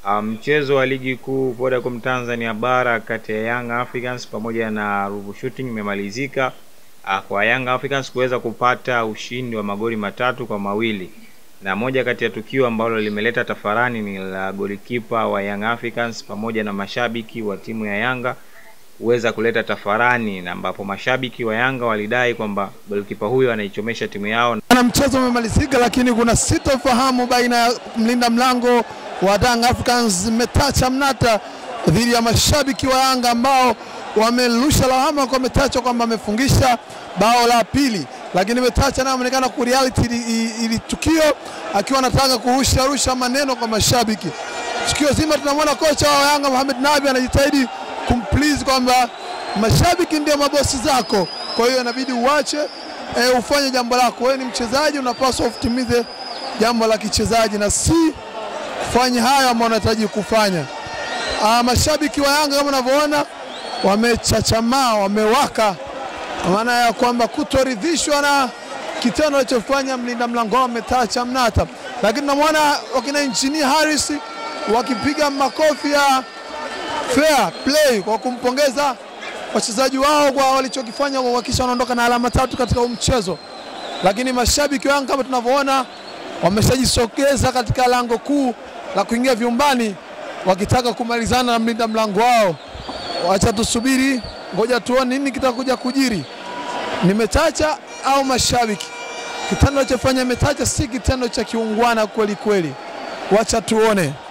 Mchezo wa ligi kuu Vodacom Tanzania bara kati ya Young Africans pamoja na Ruvu Shooting imemalizika ah, kwa Young Africans kuweza kupata ushindi wa magoli matatu kwa mawili, na moja kati ya tukio ambalo limeleta tafarani ni la golikipa wa Young Africans pamoja na mashabiki wa timu ya Yanga kuweza kuleta tafarani, na ambapo mashabiki wa Yanga walidai kwamba golikipa huyo anaichomesha timu yao. Na mchezo umemalizika, lakini kuna sitofahamu baina ya mlinda mlango wa Young Africans Metacha Mnata dhidi ya mashabiki wa Yanga ambao wamerusha lawama kwa Metacha kwamba amefungisha bao la pili, lakini Metacha naye ameonekana ku reality ili, ili tukio akiwa anataka kurusha rusha maneno kwa mashabiki. Tukio zima tunamwona kocha wa Yanga Mohamed Nabi anajitahidi kumplease kwamba mashabiki ndio mabosi zako, kwa hiyo inabidi uache e, ufanye jambo lako. Wewe ni mchezaji, unapaswa utimize jambo la kichezaji na si kufanya hayo ambayo unahitaji kufanya. Aa, mashabiki wa Yanga kama unavyoona wamechachamaa, wamewaka, kwa maana ya kwamba kutoridhishwa na kitendo alichofanya mlinda mlango wao Metacha Mnata, lakini namwona wakina Engineer Harris wakipiga makofi ya fair play kwa kumpongeza wachezaji wao kwa walichokifanya kwa kuhakikisha wanaondoka na alama tatu katika huu mchezo. Lakini mashabiki wa Yanga kama tunavyoona wameshajisogeza katika lango kuu la kuingia vyumbani wakitaka kumalizana na mlinda mlango wao. Wacha tusubiri, ngoja tuone nini kitakuja kujiri, ni Metacha au mashabiki. Kitendo alichofanya Metacha si kitendo cha kiungwana kweli kweli, wacha tuone.